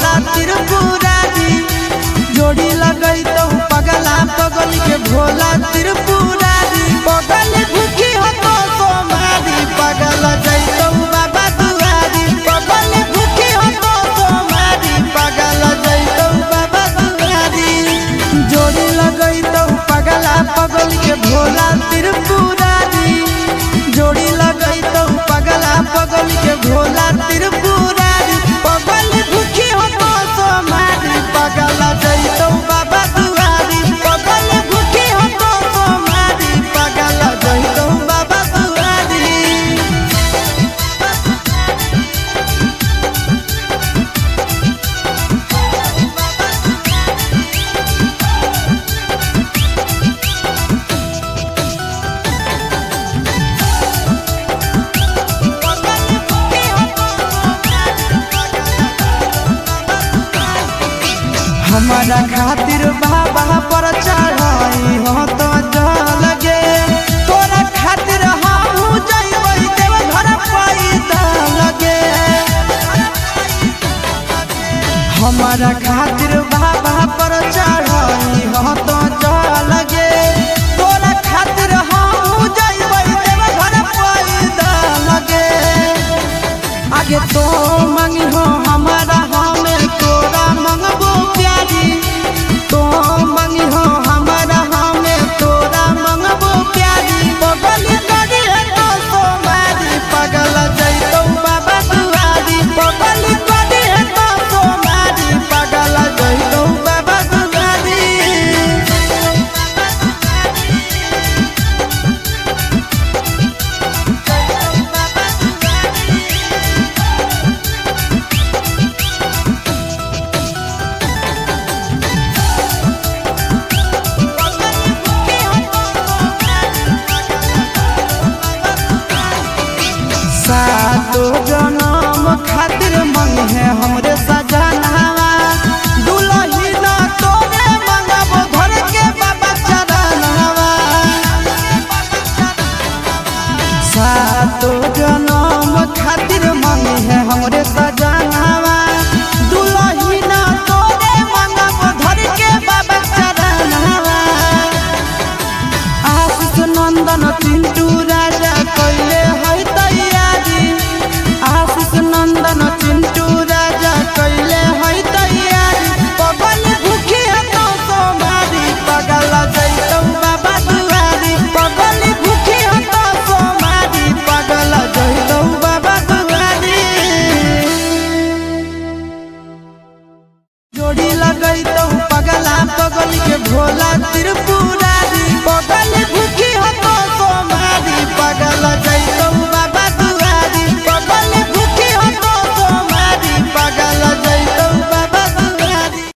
भोला त्रिपुरारी जोड़ी लगई तो पगला पगल के भोला त्रिपुरारी पगल भूखी हो तो सोमारी पगल जैतो बाबा दुआरी पगल भूखी हो तो सोमारी पगल जैतो बाबा दुआरी जोड़ी लगई तो पगला पगल के भोला त्रिपुरारी जोड़ी लगई तो पगला पगल के भोला त्रिपुरारी पगल भूखी हो तो सोमारी पगल जैतो बाबा दुआरी पगल भूखी हो तो सोमारी पगल जैतो बाबा दुआरी हमारा खातिर बाबा पर चढ़ाई हो तो जल गे तोरा खातिर हम जइबै देव घर पैदा लगे हमारा खातिर बाबा पर चढ़ाई हो तो जल गे तोरा खातिर हम जइबै देव घर पैदा लगे आगे तो मंगी हो हमारा हमें तोरा मंगबो प्यारी तो मंगी हो हमारा हमें तोरा मंगबो प्यारी पगल करी है तो सोमारी पगल जैतो बाबा दुआरी पगल करी है तो सोमारी पगल जैतो बाबा दुआरी सातो जनम खातिर मंग है हम